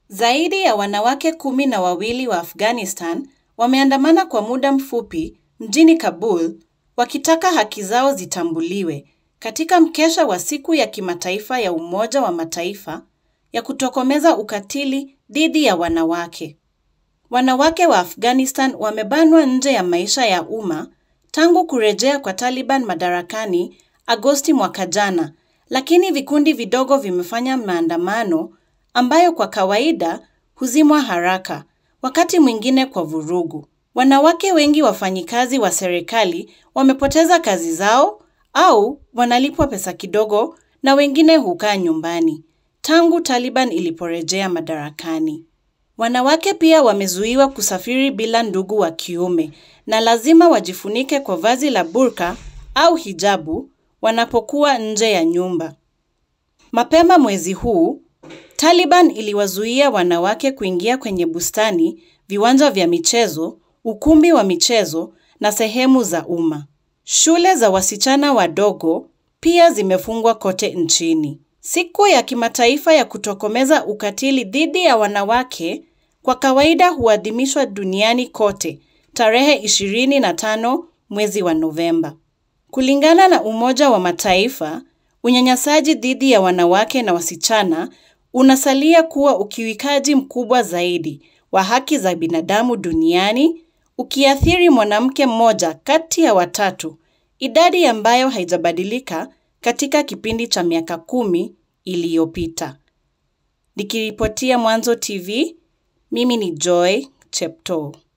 Zaidi ya wanawake kumi na wawili wa Afghanistan wameandamana kwa muda mfupi mjini Kabul wakitaka haki zao zitambuliwe katika mkesha wa siku ya kimataifa ya Umoja wa Mataifa ya kutokomeza ukatili dhidi ya wanawake. Wanawake wa Afghanistan wamebanwa nje ya maisha ya umma tangu kurejea kwa Taliban madarakani Agosti mwaka jana, lakini vikundi vidogo vimefanya maandamano ambayo kwa kawaida huzimwa haraka, wakati mwingine kwa vurugu. Wanawake wengi wafanyikazi wa serikali wamepoteza kazi zao au wanalipwa pesa kidogo na wengine hukaa nyumbani tangu Taliban iliporejea madarakani. Wanawake pia wamezuiwa kusafiri bila ndugu wa kiume na lazima wajifunike kwa vazi la burka au hijabu wanapokuwa nje ya nyumba. Mapema mwezi huu, Taliban iliwazuia wanawake kuingia kwenye bustani, viwanja vya michezo, ukumbi wa michezo na sehemu za umma. Shule za wasichana wadogo pia zimefungwa kote nchini. Siku ya kimataifa ya kutokomeza ukatili dhidi ya wanawake kwa kawaida huadhimishwa duniani kote tarehe 25 mwezi wa Novemba. Kulingana na Umoja wa Mataifa, unyanyasaji dhidi ya wanawake na wasichana unasalia kuwa ukiwikaji mkubwa zaidi wa haki za binadamu duniani, ukiathiri mwanamke mmoja kati ya watatu, idadi ambayo haijabadilika katika kipindi cha miaka kumi iliyopita. Nikiripotia Mwanzo TV, mimi ni Joy Cheptoo.